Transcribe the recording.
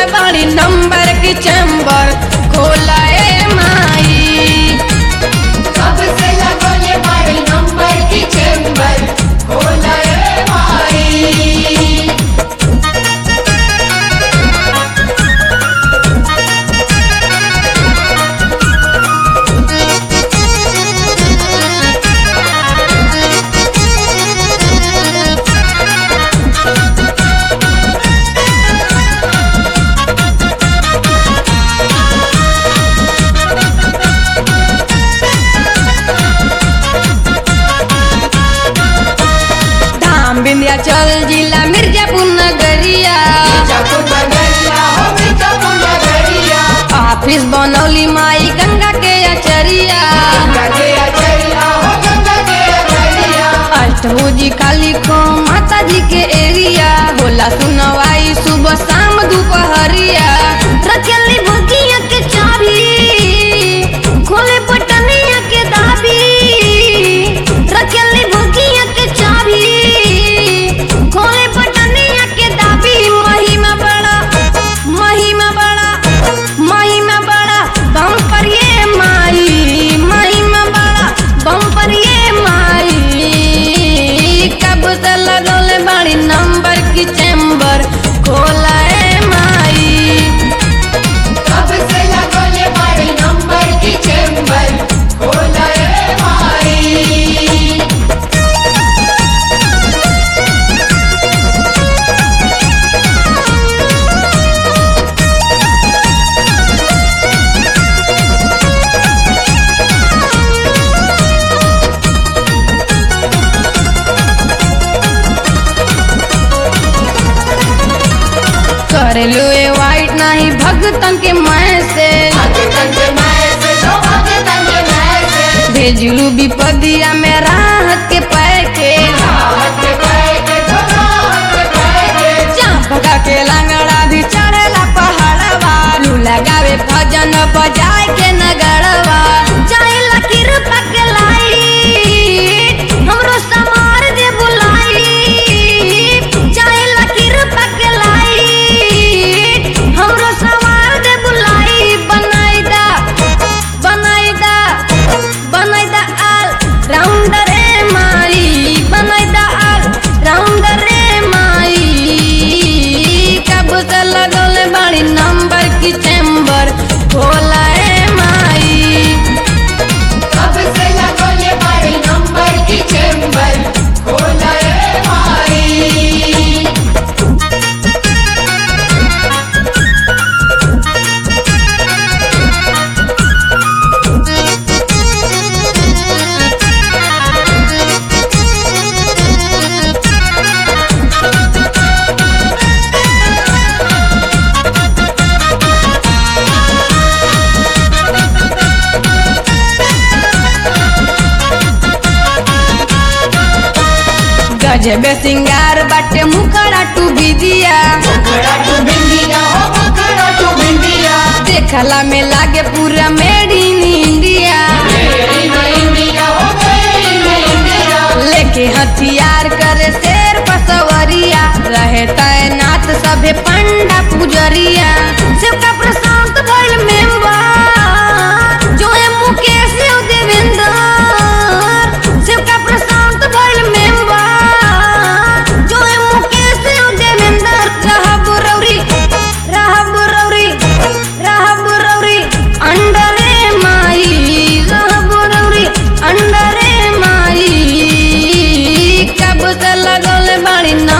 बाड़ी नंबर की चैम्बर खोला ए माई कब से लगोले बाड़ी नंबर की चेंबर खोला ए माई धाम विंध्याचल जिला मिर्जापुर नगरिया मिर्जापुर नगरिया हो मिर्जापुर नगरिया ऑफिस बनौली माई गंगा के अचरिया गंगा के अचरिया हो गंगा के अचरिया अष्टभुजी काली खो माता जी के एरिया होला सुनवाई सुबह शाम दोपहरिया रचली भुजिया के चाबी खोले बटनिया के दाबी रचली भुजिया के चाबी खोले बटनिया के दाबी महिमा बड़ा महिमा बड़ा महिमा बड़ा बम पर ये माई महिमा बड़ा बम पर ये माई कब से लगौले बड़ी नंबर की चैम्बर खोला ए माई कब से लगोले बाड़ी नंबर की चेंबर खोला ए माई करेलू ए वाइट नहीं भगतन के मैसेज भगतन के मैसेज हो भगतन के मैसेज भेजलू विपदिया में राहत के पैकेज राहत के पैकेट हो राहत के पैकेट चांपका के लंगड़ा भी चढ़ेला पहाड़वा लू लगावे भजन बजाए के नगरवा चाहेला कृपा के लाई हमरो समार दे बुलाई चाहेला कृपा के लाई हमरो समार दे बुलाई बनाई दा बनाई दा बनाई दा आल राउंडर ए माई बनाई दा आल राउंडर ए माई कब से लगौले बाड़ी नंबर की चैम्बर खोला ए माई कब से लगोले बाड़ी नंबर की चेंबर खोला ए माई गजबे सिंगार बाटे मुखड़ा टू बिदिया मुखड़ा टू बिंदिया हो मुखड़ा टू बिंदिया देखला में लागे पूरा मेड इन इंडिया मेरी न इंडिया हो मेरी न इंडिया लेके हथियार करे शेर पसवरिया रहे तैनात सभे पंडा पुजरिया शिवका प्रशांत भइल मेंबर जो है मुकेश और देवेंद्र शिवका प्रशांत भइल मेंबर जो है मुकेश और देवेंद्र रहब रौरी रहब रौरी रहब रौरी अंडरे माई रहब रौरी अंडरे माई कब से लगल बाड़ी ना